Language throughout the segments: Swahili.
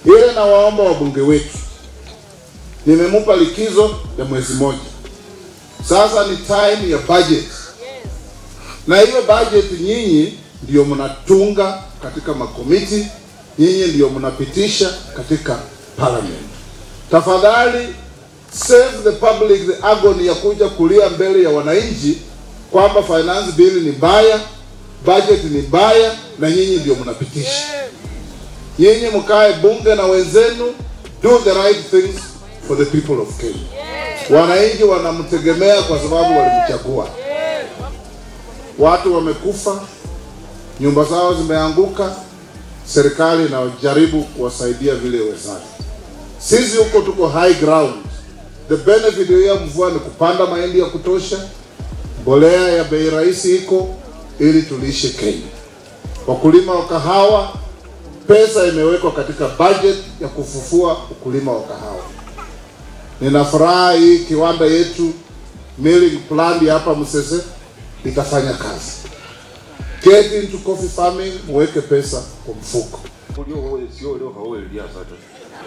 Ile nawaomba wabunge wetu, nimemupa likizo ya mwezi moja, sasa ni time ya budget, na hiyo budget nyinyi ndio mnatunga katika makomiti, nyinyi ndio mnapitisha katika parliament. Tafadhali save the public the agony ya kuja kulia mbele ya wananchi kwamba finance bill ni mbaya, budget ni mbaya, na nyinyi ndio mnapitisha. Nyinyi mkae bunge na wenzenu, do the right things for the people of Kenya. Wananchi wanamtegemea kwa sababu walimchagua. Watu wamekufa, nyumba zao zimeanguka, serikali inajaribu kuwasaidia vile wezavyo. Sisi huko tuko high ground. The benefit ya mvua ni kupanda mahindi ya kutosha, mbolea ya bei rahisi iko ili tulishe Kenya. Wakulima wa kahawa, pesa imewekwa katika budget ya kufufua ukulima wa kahawa. Nina furaha hii kiwanda yetu milling plant hapa Msese itafanya kazi. Get into coffee farming, muweke pesa kwa mfuko. ulio wewe sio leo hawe lia sasa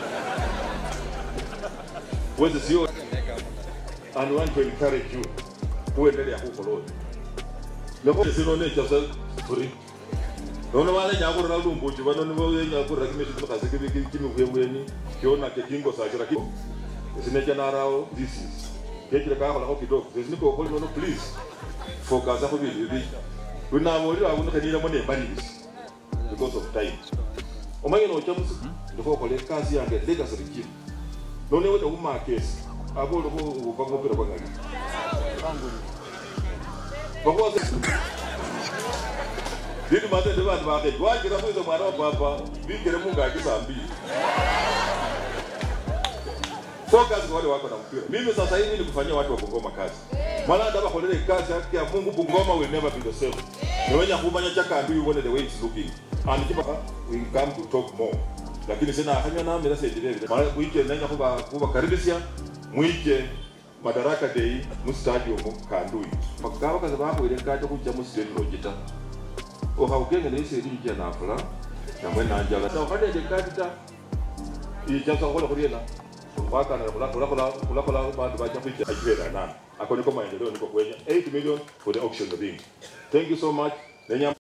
wewe sio and want to encourage you kuendelea huko lote leko sino ne cha suri nono wale nyako na lumbu chi bano ni wewe nyako ra kimi shi kasi kimi kimi kuye weni kiona ke tingo sa kira kipo sine cha narao this is kekile ka ko kidogo sisi niko ko no please focus hapo bibi bibi tunamwori wa kuno kanira mone banis because of time omanye no chamusi ndiko kole kazi yange legacy regime none weta kumakesi abo ndiko ukangopera kwangani bakwase ndiri mate ndi vanhu vake wagira muize mwana wa baba vigere mungaki saa mbili focus kwa wale wako na mpira mimi sasa hivi ni kufanyia watu wa Bungoma kazi mwana ndaba kolele kazi yake ya Mungu Bungoma will never be the same niwenya kumanya chaka ndu you the way it's looking and kipa we come to talk more lakini sina hanya na mira sasa vile mara kuike nanya kuba kuba karibisia mwike madaraka day mu stadium kandui pakawa kaza bako ile kaje kujja mu stadium logita ohaugenge nese rinja na fula namwe nanjala so kade de kadita ijaza kola kuriena wakana kula kula kula kula kula bantu bacha kuja ajira nana ako niko maendeleo niko kwenye 8 million for the auction of thing thank you so much Nenya